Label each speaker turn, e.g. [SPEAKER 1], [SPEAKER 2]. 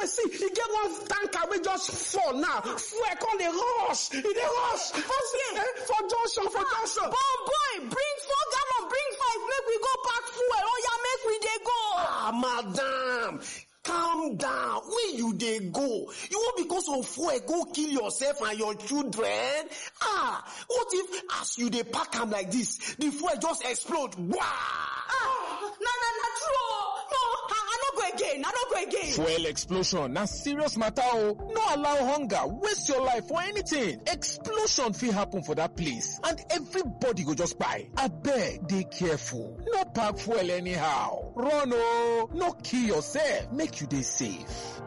[SPEAKER 1] eh, see e get one tanker wey just fall now fuel come dey rush e dey rush for see eh, for junction for junction.
[SPEAKER 2] Bon boy, bring four gallon, bring five, make we go pack fuel. Oh yeah, make we dey go.
[SPEAKER 1] ah madam calm down where you dey go you wan because of fuel go kill yourself and your children ah what if as you dey pack am like this the fuel just explode wah.
[SPEAKER 2] Ah, na na na true. oh. No, I, I no go again. I no go again.
[SPEAKER 3] Fuel explosion na serious matter o. No allow hunger waste your life for anything. Explosion fit happen for that place and everybody go just kpai. Abeg dey careful. No pack fuel anyhow. Run o. No kill yourself. Make you dey safe.